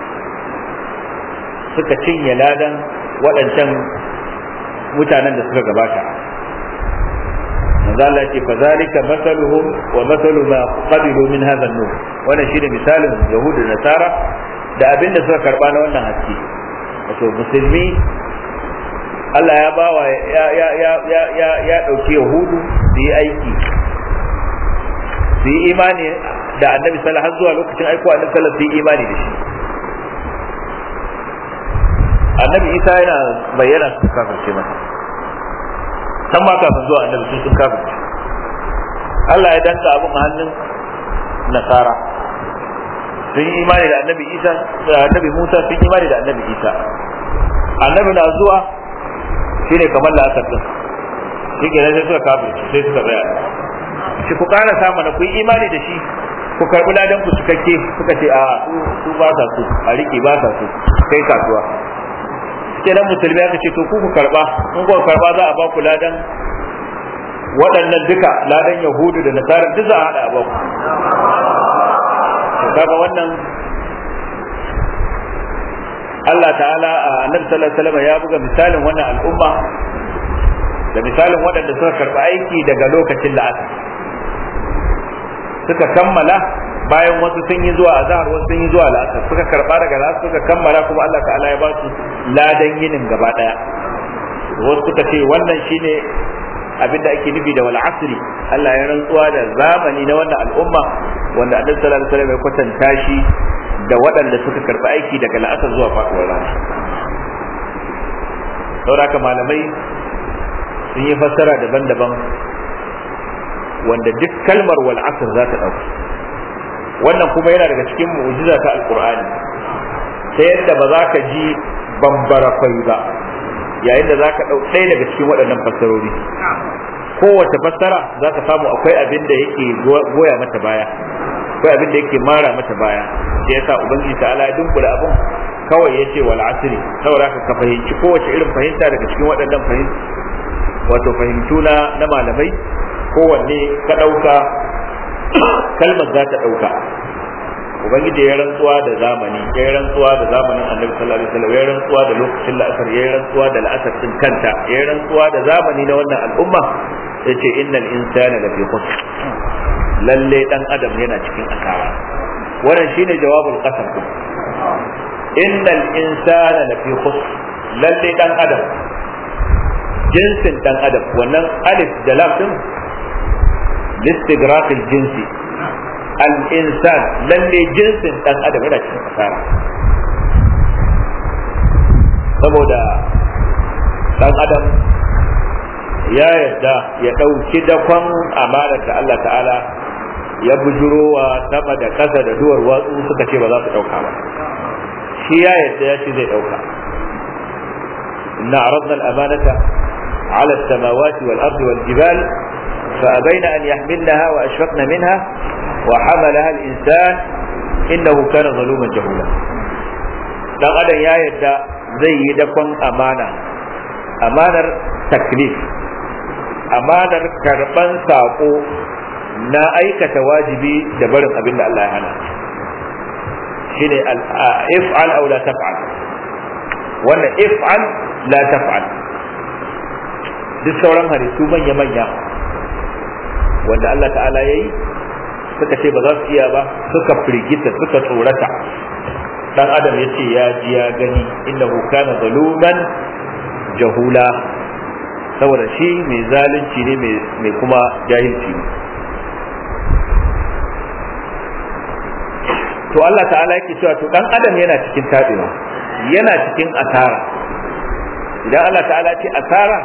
suka cinye ladan waɗancan mutanen da suka gabata manzo Allah ce fa zalika masaluhum wa masalu ma qabilu min hadha an-nur wannan shine misalin yahudu da nasara da abin da suka karba na wannan haske wato musulmi Allah ya bawa ya ya ya ya ya ya dauki yahudu su yi aiki su yi imani da annabi sallallahu alaihi zuwa lokacin aiko annabi sallallahu alaihi su yi imani da shi annabi isa yana bayyana su kafirce masa san ma kafin zuwa annabi sun sun kafirce Allah ya danka abin a hannun nasara sun yi imani da annabi isa da annabi musa sun yi imani da annabi isa annabi na zuwa shine kamar la'asar din shi ke sai suka kafirce sai suka tsaya shi ku ƙara samu na ku yi imani da shi ku karɓi ladan ku cikakke suka ce a su ba sa su a riƙe ba sa su kai kasuwa kenan musulmi aka ce to ku ku karba in ku karba za a ba ku ladan waɗannan duka ladan yahudu da nasara duk za a hada a ba ku kaga wannan Allah ta'ala a annabi sallallahu alaihi wasallam ya buga misalin wannan al'umma da misalin waɗanda suka karba aiki daga lokacin da aka suka kammala bayan wasu sun yi zuwa azhar wasu sun yi zuwa la'asar suka karba daga la'asar suka kammala kuma Allah ta'ala ya ba su ladan yinin gaba daya wasu suka ce wannan shine abin da ake nufi da wal asri Allah ya rantsuwa da zamani na wannan al'umma wanda Annabi sallallahu alaihi wasallam ya kwatanta shi da waɗanda suka karba aiki daga la'asar zuwa faɗuwar rana saboda malamai sun yi fassara daban-daban wanda duk kalmar wal asr za ta ɗauka wannan kuma yana daga cikin mu'jiza ta alqur'ani ta yadda ba za ka ji bambara kwai ba yayin da za ka ɗau ɗaya daga cikin waɗannan fassarori kowace fassara za ka samu akwai abin da yake goya mata baya akwai abin da yake mara mata baya shi yasa ubangiji ta ala dunkula abin kawai ya ce wal asri saboda ka fahimci kowace irin fahimta daga cikin waɗannan fahimta wato fahimtu na na malamai kowanne ka ɗauka kalmar za ta ɗauka ubangiji ya rantsuwa da zamani ya yi rantsuwa da zamanin annabi sallallahu alaihi wasallam ya yi rantsuwa da lokacin la'asar ya yi rantsuwa da la'asar din kanta ya yi rantsuwa da zamani na wannan al'umma sai ce innal insana lafi khusr lalle dan adam yana cikin asara wannan shine jawabul qasam din innal insana lafi khusr lalle dan adam jinsin dan adam wannan alif da lam din listigraq jinsi al-insan lalle jinsin dan adam yana cikin asara saboda dan adam ya yarda ya ɗauki dakon amanar da Allah ta'ala ya bujurowa sama da ƙasa da duwar watsu suka ce ba za su ɗauka ba shi ya yarda ya ce zai ɗauka inna aradna al-amanata ala as-samawati wal ardi wal jibal فأبين أن يحملنها وأشفقن منها وحملها الإنسان إنه كان ظلوما جهولا dan adam ya yadda zai yi dakon amana amanar taklif amanar karban sako na aikata wajibi da barin abin da Allah ya hana shine if'al aw la taf'al wannan if'al la taf'al duk sauran halittu manya manya wanda Allah ta'ala ya yi suka ce ba za su iya ba suka firgita suka tsorata dan adam ya ce ya ji ya gani innahu kana zaluman jahula saboda shi mai zalunci ne mai kuma jahilci ne to Allah ta'ala yake cewa to dan adam yana cikin tabewa yana cikin asara idan Allah ta'ala ce asara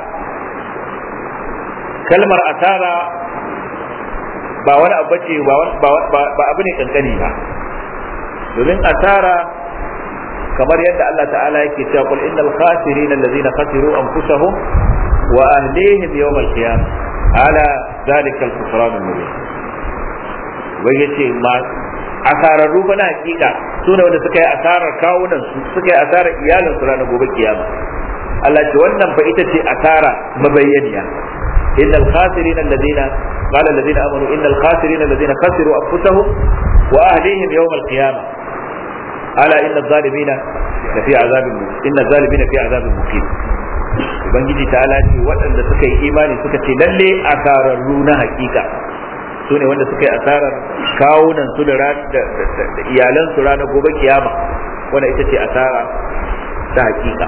kalmar asara ba wani abu ce ba abu ne kankani ba domin asara kamar yadda Allah ta'ala yake cewa qul innal khasirin allazina khasiru anfusahum wa ahlihim yawm al-qiyamah ala zalika al-khusran al-mubin wai yace ma asararru ba na hakika su ne wanda suka yi asarar kawunan su suka yi asarar iyalin su ranar gobe kiyama Allah ce wannan fa ita ce asara mabayyaniya innal khasirin allazina قال الذين امنوا ان الخاسرين الذين خسروا انفسهم واهليهم يوم القيامه الا ان الظالمين لفي عذاب ان الظالمين في عذاب مقيم ubangiji ta ce waɗanda suka yi imani suka ce lalle asararru na hakika su ne wanda suka yi asarar kawunan su da iyalan su ranar gobe kiyama wanda ita ce asara ta hakika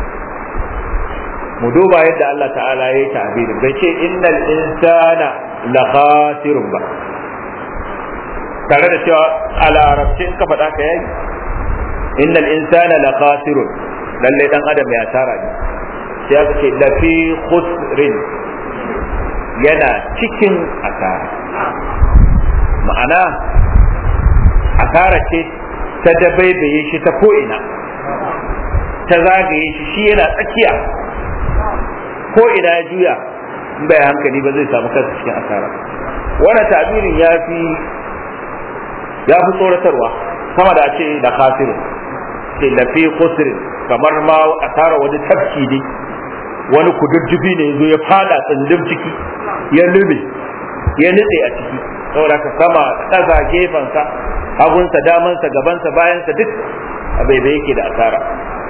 mu duba yadda Allah ta'ala ya yi ta'abirin bai ce innal insana la khasirun ba tare da cewa a larabci in ka faɗa ka yayi innal insana la khasirun lalle dan adam ya tara ne sai aka ce la fi khusrin yana cikin asara ma'ana asara ce ta dabaibaye shi ta ko'ina ta zagaye shi shi yana tsakiya ko ina ya juya in bai hankali ba zai samu kansa cikin asara wannan tabirin ya fi ya fi tsoratarwa sama da a ce da khasiru ce da fi khusrin kamar ma asara wani tafki ne wani kududdufi ne zo ya fada tsindin ciki ya lube ya nutse a ciki saboda ka sama ƙasa gefensa hagunsa damansa gabansa bayansa duk a bai yake da asara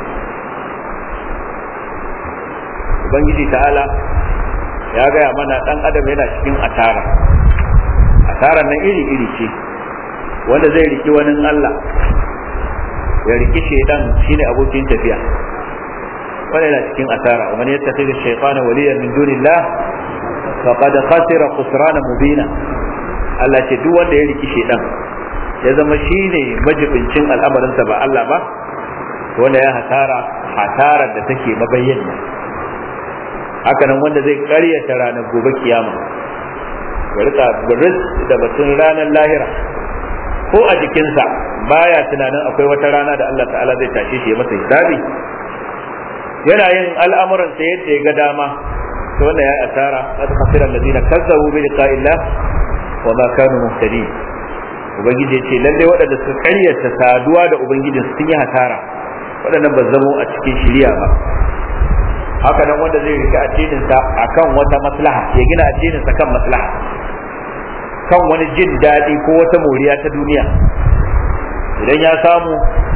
ubangiji ta'ala ya gaya mana dan adam yana cikin asara asara nan iri iri ce wanda zai riki wani Allah ya riki shaidan shine abokin tafiya wanda yana cikin asara wa man yattakhidhu shaytana waliyan min dunillah faqad khasira khusrana mubina Allah ce duk wanda ya riki shaidan ya zama shine majibincin al'amarinsa ba Allah ba wanda ya hasara hasarar da take mabayyana hakanan wanda zai karyata ranar gobe kiyama ya rika buris da batun ranar lahira ko a jikinsa baya tunanin akwai wata rana da Allah ta'ala zai tashe shi ya masa hisabi yana yin al'amuransa yadda ya ga dama to wannan ya asara qad khasira alladhina kazzabu bi liqa'illah wa ma kanu muhtadin ubangiji ya ce lalle waɗanda suka karyata saduwa da ubangijin sun yi hasara waɗannan ba zamo a cikin shiriya ba haka nan wanda zai rika addininsa akan wata maslaha ya gina addininsa kan maslaha kan wani jin daɗi ko wata moriya ta duniya idan ya samu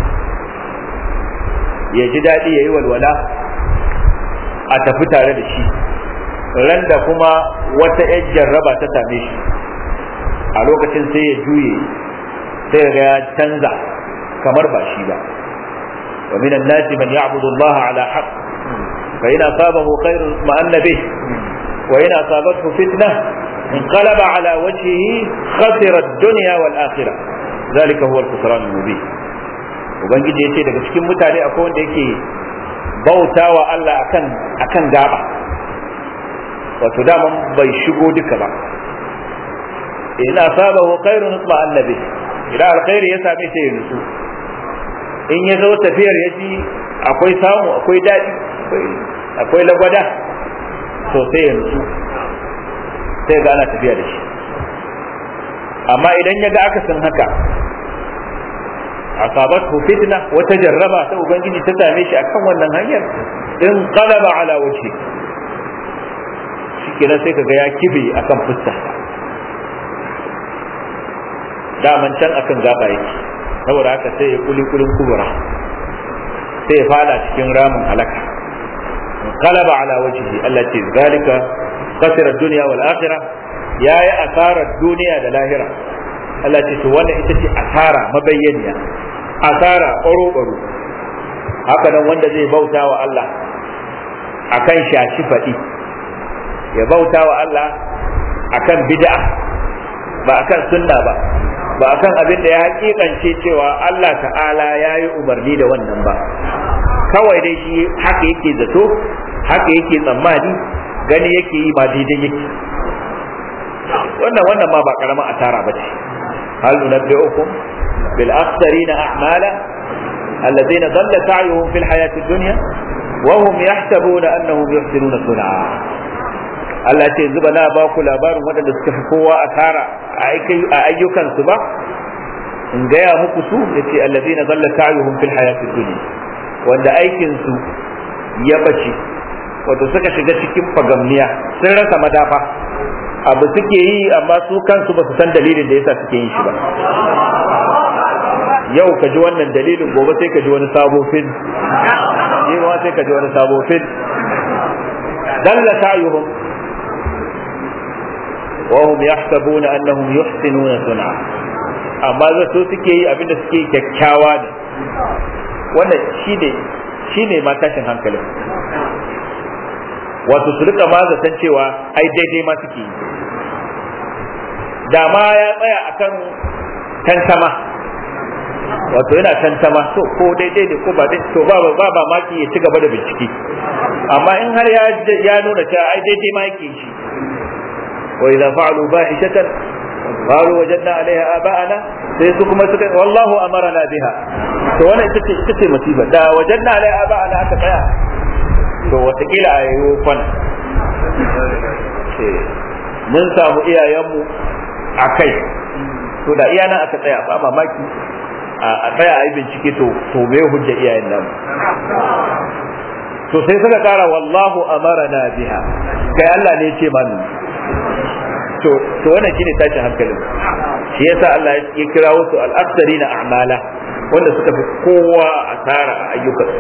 ya ji daɗi ya yi walwala a tafi tare da shi ran da kuma wata ‘yan jarraba ta same shi a lokacin sai ya juye sai ga ya canza kamar ba shi ba wa minan nasi man ya'budu Allah ala haqq fa in asabahu khairun ma'anna bih wa in asabathu fitna انقلب على وجهه خسر الدنيا والآخرة ذلك هو الخسران المبين ubangiji ya ce daga cikin mutane akwai wanda yake bauta wa Allah akan akan gaba wato daman bai shigo duka ba in asabahu khairun isma annabi idan alkhairi ya same shi ya nutsu in ya zo tafiyar ya ji akwai samu akwai daɗi akwai lagwada to sai ya nutsu sai ga ana tafiya da shi amma idan ya ga akasin haka asabatu fitna wata jarraba ta ubangiji ta same shi akan wannan hanyar in qalaba ala wajhi shikenan sai kaga ya kibe akan fuska daman can akan gaba yake saboda haka sai ya kuli kulin kubura sai ya fada cikin ramin halaka qalaba ala wajhi allati zalika khasira ad-dunya wal akhirah yayi asarar duniya da lahira Allah ce to wannan ita ce asara mabayyaniya asara ɓaro-ɓaro haka nan wanda zai bauta wa Allah akan shashi faɗi ya bauta wa Allah akan bid'a ba akan sunna ba ba akan abin da ya hakikance cewa Allah ta'ala ya yi umarni da wannan ba kawai dai shi haka yake zato haka yake tsammani gani yake yi ba daidai yake wannan wannan ma ba karamin asara ba ce هل ننبئكم بالأخسرين أعمالا الذين ضل سعيهم في الحياة الدنيا وهم يحسبون أنهم يحسنون صنعا Allah ce zuba na ba ku labarin waɗanda suka fi kowa asara a ayyukansu ba in gaya muku su ya ce allazi na zalla sa'yuhum fil hayatid dunya wanda aikinsu ya bace wato suka shiga cikin fagamniya sun rasa madafa abu suke yi amma su kansu ba su san dalilin da yasa suke yin shi ba yau ka ji wannan dalilin gobe sai ka ji wani sabo fil ma sai ka ji wani sabo fil dalla sa'yuhum wa hum yahsabuna annahum yuhsinuna sun'a amma zato suke yi abinda suke kyakkyawa ne wannan shine shine ma tashin hankalin wato su rika ma zaton cewa ai daidai ma suke yi da ma ya tsaya akan tantama wato yana tantama to ko daidai ne ko ba daidai to ba ba ba maki ya ci gaba da bincike amma in har ya ya nuna cewa ai daidai ma yake shi wa idza fa'alu fahishatan qalu wajadna 'alayha aba'ana sai su kuma suka wallahu amarna biha to wannan ita ce ita ce musiba da wajadna 'alayha aba'ana aka tsaya to watakila a yi kwana mun samu iyayenmu a kai to da iyana aka tsaya ba mamaki a tsaya a yi bincike to to me hujja iyayen namu to sai suka kara wallahu amarana biha kai Allah ne ya ce mani to to wannan shine tashin hankalin shi yasa Allah ya kira wasu al-aktharina a'mala wanda suka fi kowa asara a ayyukansu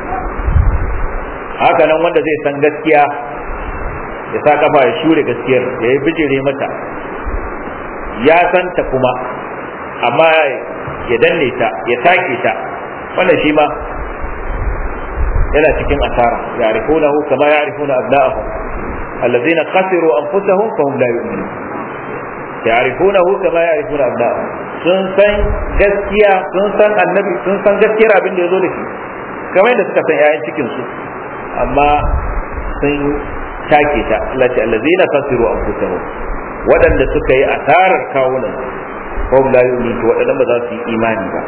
haka nan wanda zai san gaskiya ya sa kafa ya shure gaskiyar ya yi bijire mata ya santa kuma amma ya danne ta ya take ta wannan shi ma yana cikin asara ya arifunahu kama ya arifuna abna'ahu allazina khasiru anfusahum fahum la yu'minun ya arifunahu kama ya arifuna abna'ahu sun san gaskiya sun san annabi sun san gaskiyar abin da ya zo da shi kamar yadda suka san 'ya'yan cikin su amma sun take ta Allah ce allazina khasiru anfusahum waɗanda suka yi asarar kawunan hum la yu'minu waɗannan ba za su yi imani ba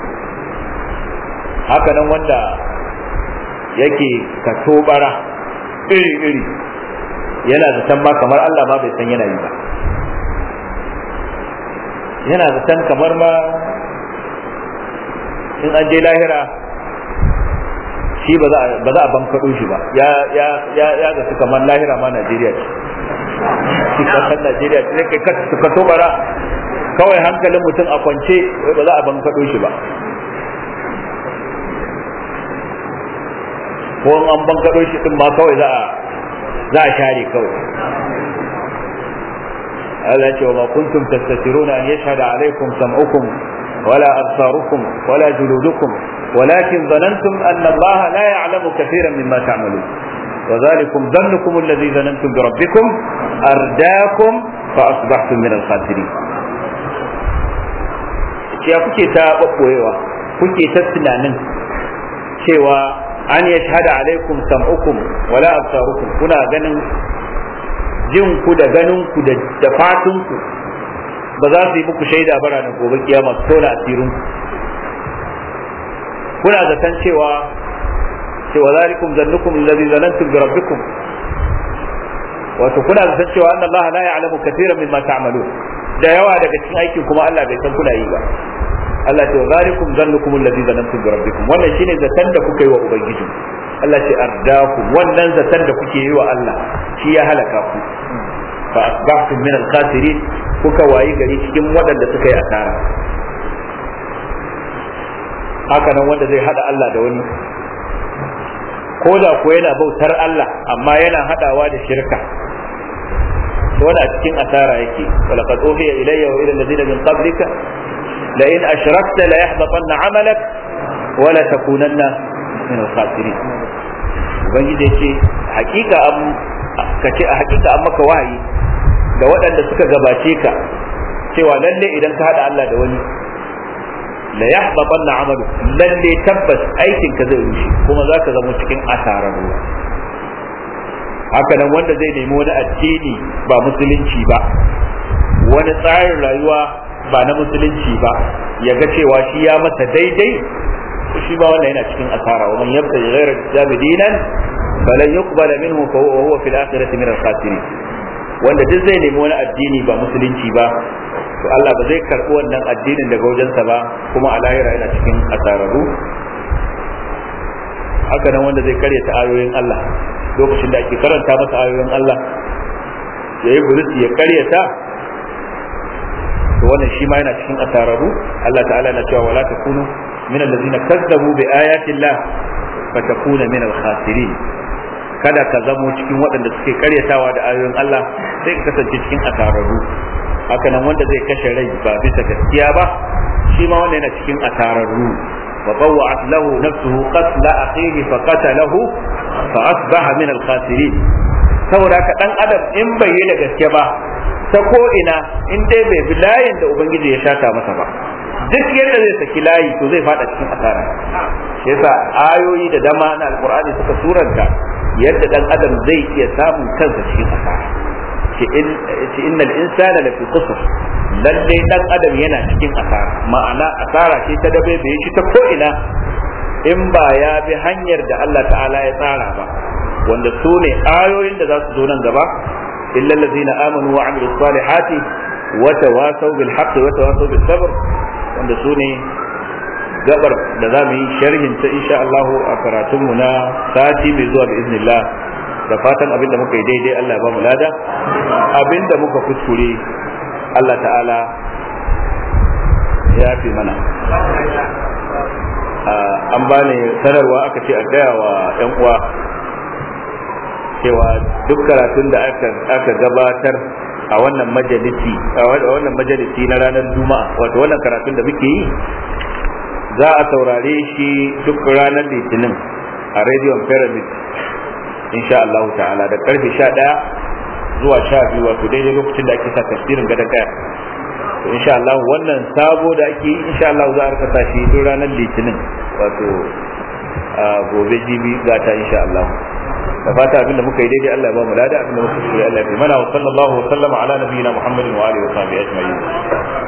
haka nan wanda yake katobara iri iri yana zaton ma kamar Allah ma bai san yana yi ba yana zaton kamar ma in an je lahira shi ba za a bankaɗo shi ba ya ya ya ya ga kamar lahira ma Najeriya ce shi kasar Najeriya ce kai ka ka tobara kawai hankalin mutum a kwance ba za a bankaɗo shi ba ko an bankaɗo shi din ma kawai za a za a share kawai Allah ce wa ma kuntum tastatiruna an yashhada alaykum sam'ukum wala absarukum wala juludukum ولكن ظننتم أن الله لا يعلم كثيرا مما تعملون وذلكم ظنكم الذي ظننتم بربكم أرداكم فأصبحتم من الخاسرين ya kuke ta ɓaɓɓoyewa kuke ta tunanin cewa an ya shahada alaikum sam'ukum wala absarukum kuna ganin jin ku da ganin ku da fatun ku ba za su yi muku shaida bara na gobe kiyama su tona asirin ku kuna zaton cewa cewa zalikum zannukum alladhi zanantum bi rabbikum wato kuna zaton cewa anna Allah la ya'lamu katiran mimma ta'malun da yawa daga cikin aikin kuma Allah bai san kuna yi ba Allah ce zalikum zannukum alladhi zanantum bi rabbikum wannan shine zaton da kuka yi wa ubangiji Allah ce ardaku wannan zaton da kuke yi wa Allah shi ya halaka ku fa asbahtum min al-khasirin kuka wayi gari cikin waɗanda suka yi asara haka nan wanda zai hada Allah da wani ko da ko yana bautar Allah amma yana hadawa da shirka wani a cikin asara yake walaqad uhiya ilayya wa ila alladhina min qablika la in ashrakta la yahbatanna 'amalak wa la takunanna min al-khasirin ubangiji yace hakika am kace a hakika an maka wahayi da waɗanda suka gabace ka cewa lalle idan ka hada Allah da wani la yahbatanna 'amalu lalle tabbas aikin ka zai rushe kuma zaka zama cikin asararru haka nan wanda zai nemi wani addini ba musulunci ba wani tsarin rayuwa ba na musulunci ba ya ga cewa shi ya masa daidai shi ba wannan yana cikin asara wa man yabta ghayra al-islam dinan falan yuqbala minhu fa huwa fil akhirati min al-khasirin wanda duk zai nemi wani addini ba musulunci ba to Allah ba zai karɓi wannan addinin daga wajensa ba kuma a lahira yana cikin asararru haka nan wanda zai karyata ayoyin Allah lokacin da ake karanta masa ayoyin Allah ya yi buris ya karyata to wannan shi ma yana cikin asararru Allah ta'ala na cewa wala takunu min allazina kazzabu bi ayati Allah fatakuna min al-khasirin kada ka zamo cikin waɗanda suke karyatawa da ayoyin Allah sai ka kasance cikin asararru haka nan wanda zai kashe rai ba bisa gaskiya ba shi ma wanda yana cikin asararru wa bawwa'at lahu nafsuhu qatla akhihi fa qatalahu fa asbaha min al-khasirin saboda ka dan adam in bai yi da gaske ba ta ko ina in dai bai bi layin da ubangiji ya shata masa ba duk yadda zai saki layi to zai fada cikin asara shi yasa ayoyi da dama na alqur'ani suka suranta yadda dan adam zai iya samun kansa cikin asara ce innal insana lafi qusr lalle dan adam yana cikin asara ma'ana asara ce ta dabe bai shi ta ko ina in ba ya bi hanyar da Allah ta'ala ya tsara ba wanda su ne ayoyin da za su zo nan gaba illa allazina amanu wa amilus salihati wa tawasaw bil haqqi wa tawasaw bis sabr wanda su ne gabar da za mu yi sharhin ta insha Allah a karatunmu na sati mai zuwa da iznillah da fatan abin da muka yi daidai Allah ya ba mu lada abin da muka kuskure Allah ta'ala ya fi mana an bani sanarwa aka ce a gaya wa 'yan uwa cewa duk karatun da aka gabatar a wannan majalisi a wannan majalisi na ranar juma'a wato wannan karatun da muke yi za a saurare shi duk ranar litinin a rediyon pyramid insha Allah ta'ala da karfe 11 zuwa 12 wato daidai lokacin da ake sa tafsirin gadon kaya to insha Allah wannan sabo da ake yi insha Allah za a rika sa shi duk ranar litinin wato gobe jibi za ta insha Allah da fata abinda muka yi daidai Allah ya ba mu lada abinda muka yi Allah ya fi mana wa sallallahu wa sallama ala nabiyina Muhammadin wa alihi wa sahbihi ajma'in